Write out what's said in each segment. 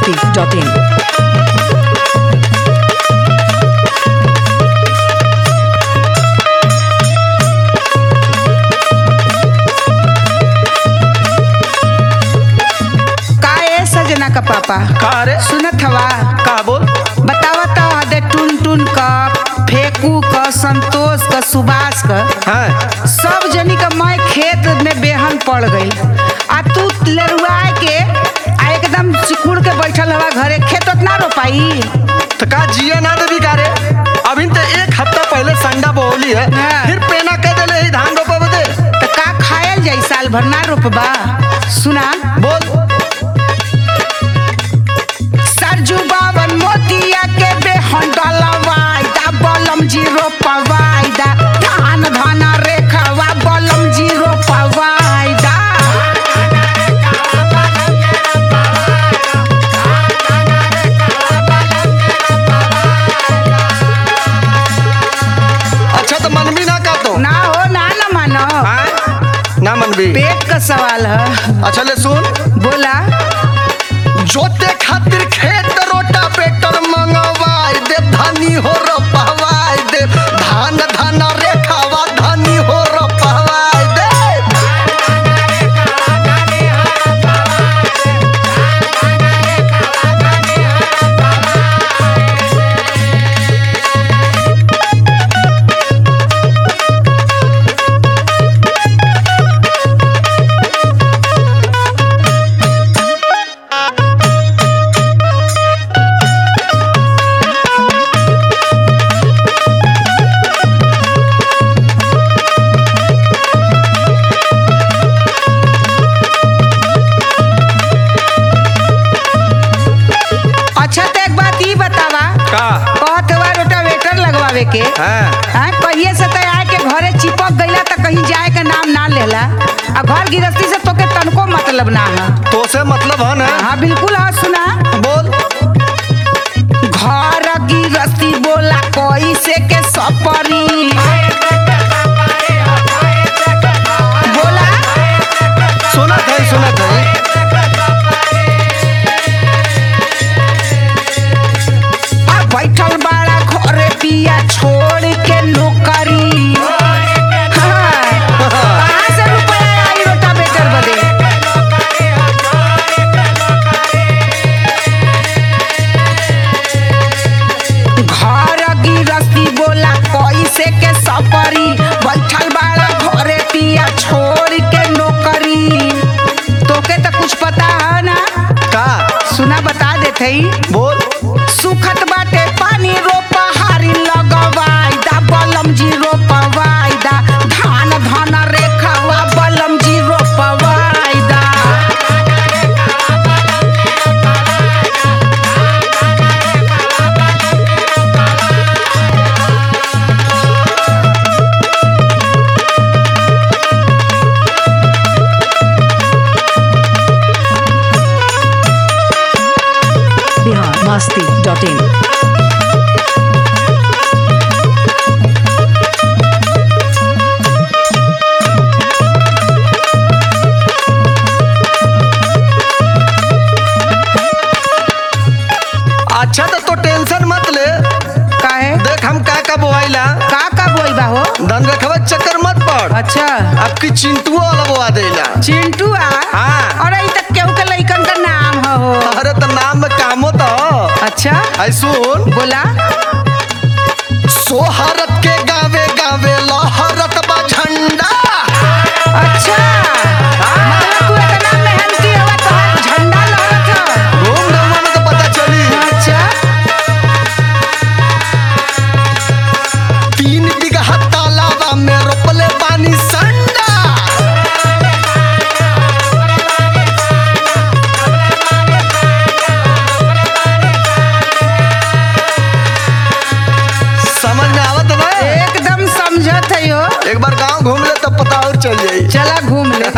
masti.in. का ए सजना का पापा का रे सुनत हवा का बोल बतावत हदे टुन टुन का फेकू का संतोष का सुभाष का हाँ सब जनी का मैं खेत में बेहन पड़ गई आ तू लरुआ के आ एकदम सिकुड़ के बैठल हवा घरे खेत उतना रोपाई तो का जिया ना देवी का रे अभी तो एक हफ्ता पहले संडा बोली है हाँ। फिर पेना कह देले ही धान रोपा बदे तो का खायल जाई साल भर ना रोपबा सुना बोल सरजू बावन मोतिया के बेहन डलवाई दा बलम जी रोपवाई दा धान धान रेखवा बलम जी रोपवाई दा अच्छा तो मन भी ना का तो ना हो ना ना मानो हाँ? ना मन भी पेट का सवाल है अच्छा ले सुन बोला जोते खातिर खेत रोटा पेटर मंगवाई दे धानी हो रोपवाई दे धान धान रेखावा धानी हो रोपवाई दे अच्छा तो एक बात ई बतावा का कहत हुआ रोटावेटर लगवावे के हाँ हाँ कहिए से तो आए के घरे चिपक गईला तो कहीं जाए के नाम ना लेला आ घर गृहस्थी से तोके तनको मतलब ना है तो से मतलब है ना हाँ बिल्कुल हाँ सुना बोल घर गृहस्थी बोला कोई से के सपरी बोला सुना था सुना था आ बैठल बाड़ा घरे पिया छोड़ के नौकरी हाँ, कहाँ से रुपया आई रोटावेटर बदे घर गिरस्ती बोला कैसे के सपरी बैठल बाड़ा घरे पिया छोड़ के नौकरी तोके तो कुछ पता है ना का सुना बता देते ही बोल सुखत बाटे पानी रोपा हारी लगवाई दा बलम जी रोपवाई दा धान धान रेखावा बलम जी रोपवाई दा Bihar masti.in. अच्छा तो, तो टेंशन मत ले काहे देख हम का का बोआइला का का बोई बा हो धन रखवा चक्कर मत पड़ अच्छा आपकी चिंटुआ वाला बोआ देला चिंटू आ हाँ। अरे ई तक केहू के लइकन का नाम ह हो अरे तो नाम में कामो तो अच्छा आई सुन बोला सोहरत के गावे गावे लहरत बा झंडा अच्छा मतलब तू इतना मेहनती हवा तो झंडा लहरत ह घूम घूमा में तो पता चली अच्छा तीन बीघा तालाबा में रोपले पानी संडा समझ में आवत ना एकदम समझत है यो एक बार गांव घूम ले तब पता और चल जाई चला घूम ले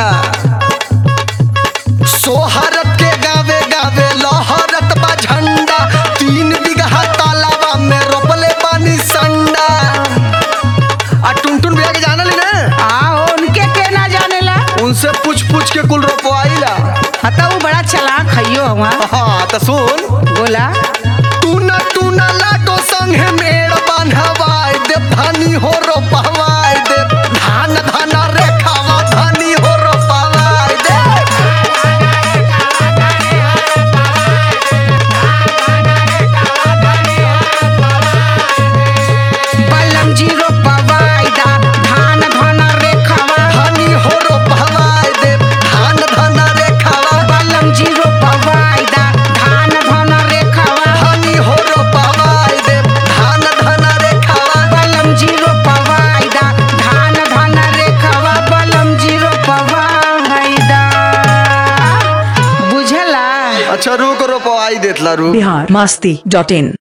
सोहरत के गावे गावे लहरत बा झंडा तीन बीघा तालाबा में रोपले पानी संडा आ टुनटुन भैया के जानली ना आ उनके के ना जानेला उनसे पूछ पूछ के कुल रोपवाइला हता वो बड़ा चलाक हइयो हवा हाँ तो तो सुन बोला तू न तू न लाडो संगे मेड़ बांधवाई दे धनी हो रोपवाई दे धान धान रेखावा धनी हो रोपवाई दे बलम जीरो पवाइदा धान धन रेखवा धनी हो रोपवाई दे धान धान रेखावा बलम जीरो पवाइदा धान धन रेखवा धनी हो रोपवाई दे धान धान रेखावा बलम जीरो पवाइदा धान धन रेखवा बलम जीरो पवाइदा बुझला अच्छा रुक रोपवाई देतला रुक बिहार मस्ती डॉट इन